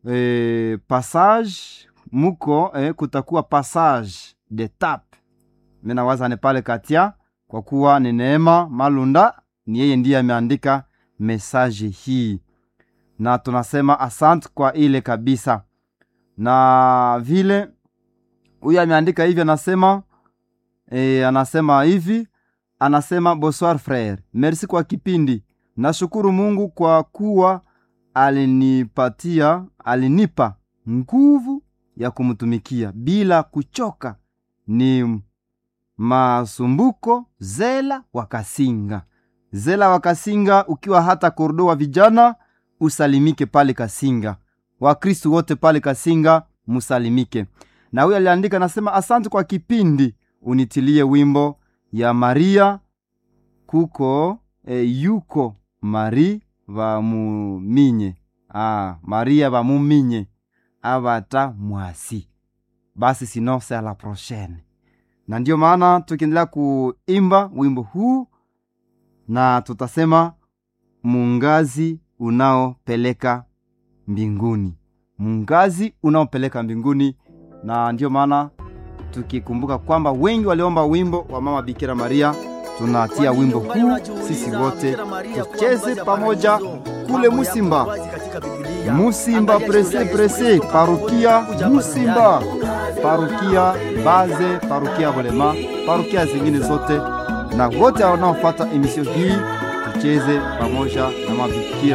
e, passage muko e, kutakuwa passage de tape minawaza ni pale katia kwa kuwa ni Neema Malunda ni yeye ndiye ameandika mesaje hii, na tunasema asante kwa ile kabisa. Na vile huyu ameandika hivi, anasema e, anasema hivi, anasema bonsoir frere, merci kwa kipindi. Nashukuru Mungu kwa kuwa alinipatia alinipa nguvu ya kumtumikia bila kuchoka. Ni Masumbuko Zela Wakasinga, Zela Wakasinga, ukiwa hata kordo wa vijana usalimike pale Kasinga, Wakristu wote pale Kasinga musalimike. Na huyo aliandika nasema, asante kwa kipindi, unitilie wimbo ya Maria kuko e, yuko Mari vamuminye ah, Maria vamuminye avata mwasi basi, sino se la prochaine na ndiyo maana tukiendelea kuimba wimbo huu na tutasema mungazi unaopeleka mbinguni, mungazi unaopeleka mbinguni. Na ndiyo maana tukikumbuka kwamba wengi waliomba wimbo wa mama Bikira Maria, tunatia wimbo huu sisi wote tucheze pamoja kule Musimba, Musimba prese prese, parukia Musimba parukia Baze, parukia Bolema, parukia zingine zote, na wote wanaofuata emisio hii tucheze pamoja na mabikira